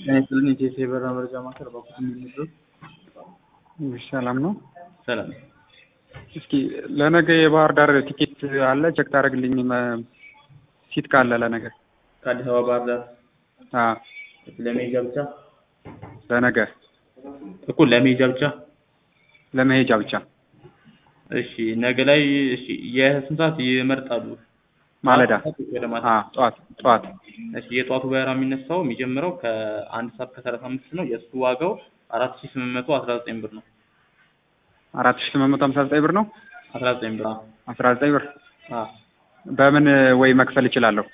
ጤና ይስጥልኝ የኢትዮ የበረራ መረጃ ማዕከል እባክዎት የሚነግሩን? ሰላም ነው። ሰላም እስኪ ለነገ የባህር ዳር ቲኬት አለ ቼክ ታደርግልኝ ሲት ካለ ለነገ ከአዲስ አበባ ባህር ዳር አዎ ለመሄጃ ብቻ ለነገ እኮ ለመሄጃ ብቻ ለመሄጃ ብቻ እሺ ነገ ላይ እሺ የስንት ሰዓት ይመርጣሉ ማለዳ ወደ ማታ አዎ ጠዋት ጠዋት እሺ የጠዋቱ በረራ የሚነሳው የሚጀምረው ከአንድ ሰዓት ከሰላሳ አምስት ነው የእሱ ዋጋው አራት ሺህ ስምንት መቶ አስራ ዘጠኝ ብር ነው አራት ሺህ ስምንት መቶ ሀምሳ ዘጠኝ ብር ነው አስራ ዘጠኝ ብር አዎ አስራ ዘጠኝ ብር አዎ በምን ወይ መክፈል እችላለሁ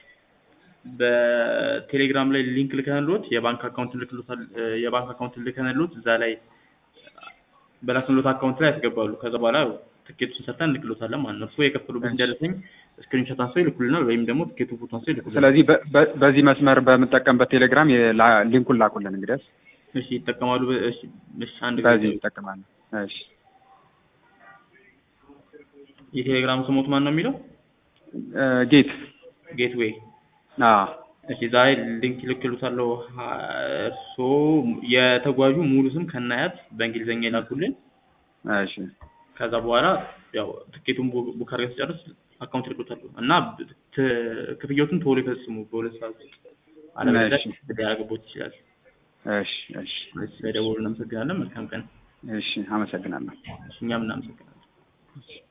በቴሌግራም ላይ ሊንክ ልከንልዎት የባንክ አካውንት ልክሎታል የባንክ አካውንት ልከንልዎት እዛ ላይ በላክንሎት አካውንት ላይ ያስገባሉ ከዛ በኋላ ትኬቱን ሰርተን እንልክሎታለን ማለት ነው እርስዎ የከፈሉበት ደረሰኝ ስክሪንሾት አንስተው ይልኩልናል ወይም ደግሞ ትኬቱ ፎቶ አንስተው ይልኩልናል ስለዚህ በ- በ- በዚህ መስመር በምጠቀምበት ቴሌግራም የላ- ሊንኩን ላኩልን እንግዲያስ እሺ ይጠቀማሉ በ- እሺ እሺ አንድ በዚህ ጊዜ ይጠቀማሉ እሺ የቴሌግራም ስሞት ማን ነው የሚለው እ ጌት ጌትዌይ አዎ እሺ ዛሬ ሊንክ ይልክሉታለሁ ሀ- እርስዎ የተጓዡ ሙሉ ስም ከናያት በእንግሊዝኛ ይላኩልን እሺ ከዛ በኋላ ያው ትኬቱን ቡ- ቡክ አድርገን ሲጨርስ አካውንት ይልኩታሉ እና ት- ክፍያዎቱን ቶሎ ይፈጽሙ በሁለት ሰዓት ውስጥ አለበለዚያ እሺ። ሊያገቦት ይችላል እሺ እሺ ስለደወሉ እናመሰግናለን መልካም ቀን እሺ አመሰግናለሁ እሺ እኛም እናመሰግናለን